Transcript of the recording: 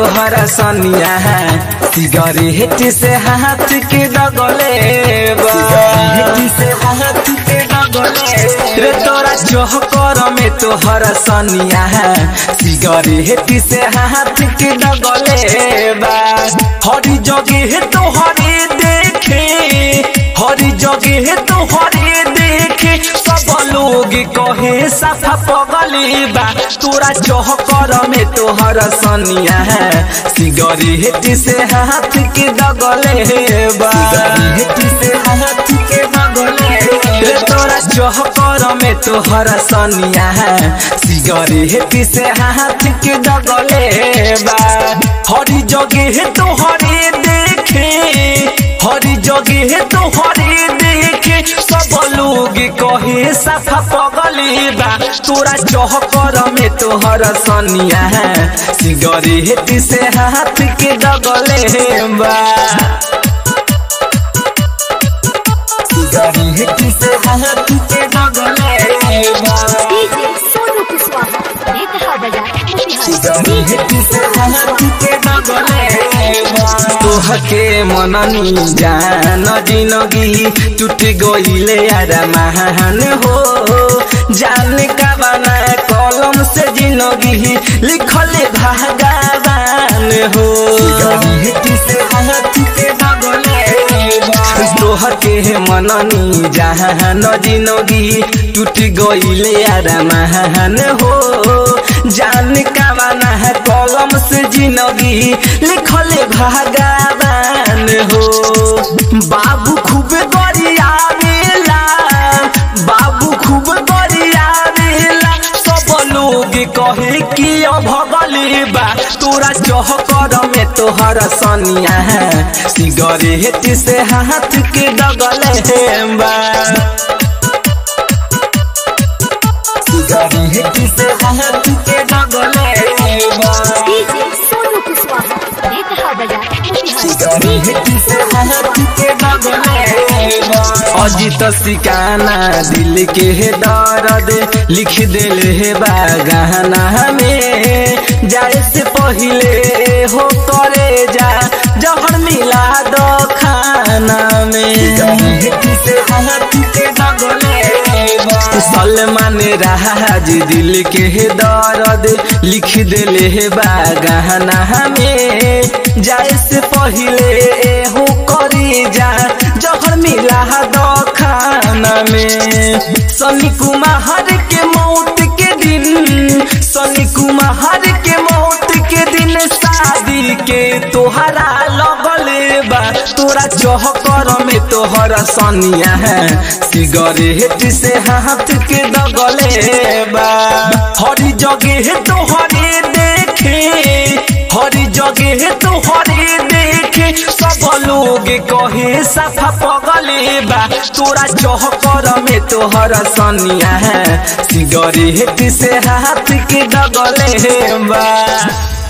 तोहरा सनिया सिगरेट से हाथ के डगले बा सिगरेट से हाथ के डगले रे तोरा चौकर में तोहरा सनिया सिगरेट से हाथ के डगले बा हरी जगह तोहरे देखे हरी जगह तोहरे देखे सब लोग कहे साफा पगली बा तोरा चौकर में तोहर सनिया सिगरेट से हाथ के डगले बा सिगरेट से हाथ के डगले रे तोरा चौकर में तोहर सनिया सिगरेट से हाथ के डगले बा हरी जगह तोहरे देखे हरी जगह तोहरे देखे सब लोग कहे साफा पगली बा तोरा चौकर में तोहर सनिया सिगरेट से हाथ के डगले बा सिगरेट से हाथ के डगले बा डीजे सोनू कुशवाहा नेता बाजार तोहके मननी जान जिनगी टूट गईले यार महान हो जान का बना कलम से जिनगी लिखले भगवान हो तोहके मननी जहान जिनगी टूट गईले यार महान हो जान का बना है कलम से जिनगी लिखले भगवान हो बाबू खूब गरियावेला बाबू खूब गरियावेला सब लोग कहे कि भगली बा तोरा चौकर में तोहर सनिया सिगरेट से हाथ के डगले बा सिगरेट से हाथ के डगले बा डीजे सोनू कुशवाहा नेता बाजार अजित सिकाना दिल के दर्द लिख दिल है बागाना में जाए से पहले हो करे जा जहर मिला दो खाना में सलमान राज दिल के दर्द लिख दिले है बागाना में जाए से पहले हो करी जा जहर मिला दो खाना में सनी कुमार के मौत के दिन सनी कुमार के मौत के दिन शादी के तोहरा लगले बा तोरा चौहकर में तोहरा सनिया है सिगरेट से हाथ के दगले बा हरी जगह तोहरे देखे हरी जगह तोहरे देखे सब लोग कहे साफा पगले बा तोरा चौहकर में तोहरा सनिया है सिगरेट से हाथ के दगले बा